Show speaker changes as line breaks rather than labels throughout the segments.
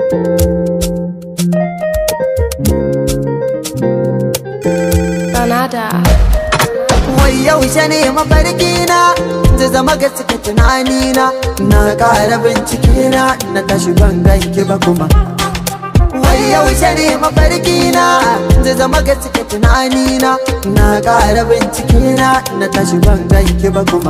Canada.
Wai yaushe ne mafarki na zai zama gaske tunani na na ƙara bincike na na tashi ban ganki ba kuma Wai yaushe ne mafarki na zai zama gaske tunani na na ƙara bincike na na tashi ban ganki ba kuma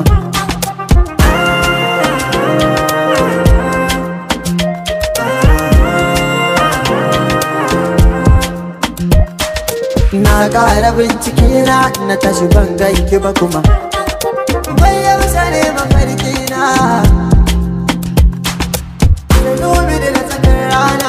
Na ƙara bincike na na tashi ban ganki ba kuma Wai yaushe ne mafarki na Da dubi da na tsakar rana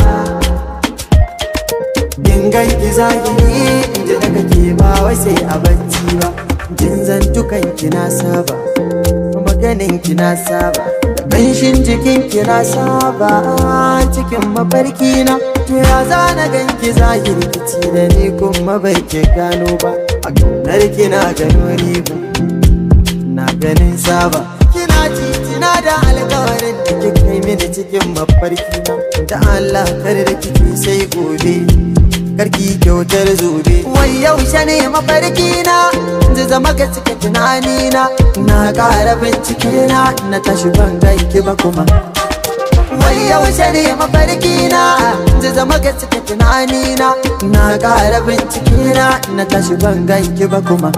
In ganki zahiri in ji daga ke ba wai sai a bacci ba Jin zantukan ki na saba Maganin ki na saba Da ƙanshin jikin ki na saba Cikin mafarki na To ya zana ganki zahiri kici da ni kuma bai ke gano ba A ƙaunar ki na gano riba Na ganin saba Kina titina da alkawarin da kika yi mini cikin mafarki na Da Allah kar da kike sai gobe karki kyautar zobe wai yaushe ne mafarki na zai zama gaske tunani na na ƙara bincike na na tashi ban ganki ba kuma wai yaushe ne mafarki na zai zama gaske tunani na na ƙara bincike na na tashi ban ganki ba kuma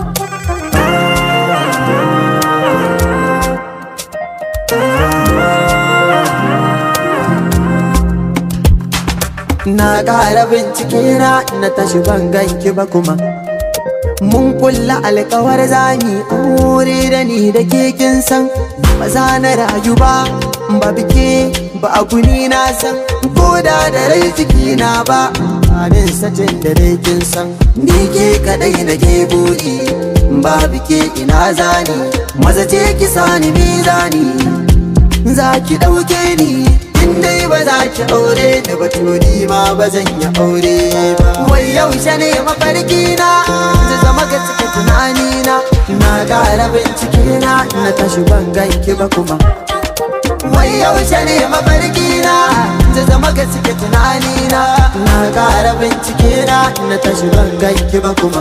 Na ƙara bincike na na tashi ban ganki ba kuma Mun kulla alkawar zani aure da ni da ke kin san Ba za na rayu ba ba bike ba a guni na san Ko da da rai jiki na ba Amin sacin da dai kin san Ni ke kadai na ke buri Ba bike ina zani Maza ce ki sani mizani Za ki ɗauke ni in dai ba za ki aure da baturi ma ba zan yi aure ba wai yaushe ne mafarki na zai zama ga cike tunani na na ƙara bincike na na tashi ban ganki ba kuma wai yaushe ne mafarki na zai zama ga cike tunani na na ƙara bincike na na tashi ban ganki ba kuma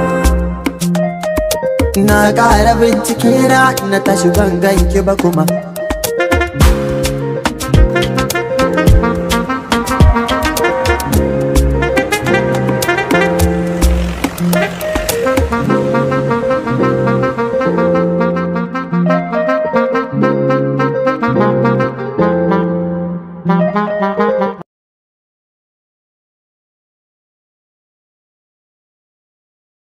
Na ƙara bincike na na tashi ban ganki ba kuma